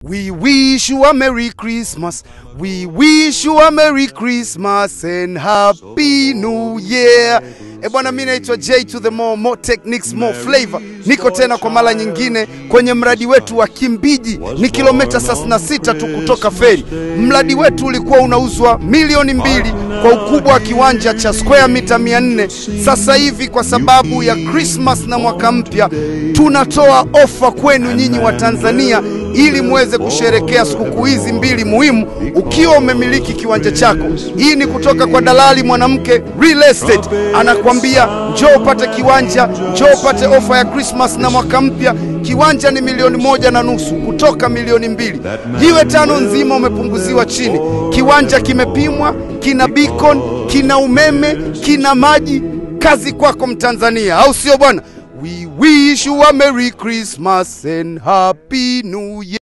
We wish you a Merry Christmas. We wish you a Merry Christmas and Happy New Year. E bwana, mi naitwa J to the more, more techniques, more flavor. Niko tena kwa mara nyingine kwenye mradi wetu wa Kimbiji, ni kilomita 36 tu kutoka feri. Mradi wetu ulikuwa unauzwa milioni mbili kwa ukubwa wa kiwanja cha square mita 400. Sasa hivi kwa sababu ya Christmas na mwaka mpya, tunatoa ofa kwenu nyinyi wa Tanzania ili muweze kusherekea sikukuu hizi mbili muhimu ukiwa umemiliki kiwanja chako. Hii ni kutoka kwa dalali mwanamke Real Estate, anakwambia njoo upate kiwanja, njoo upate ofa ya Christmas na mwaka mpya. Kiwanja ni milioni moja na nusu kutoka milioni mbili. Jiwe tano nzima umepunguziwa chini. Kiwanja kimepimwa, kina beacon, kina umeme, kina maji. Kazi kwako Mtanzania, au sio bwana? We wish you a Merry Christmas and Happy New Year.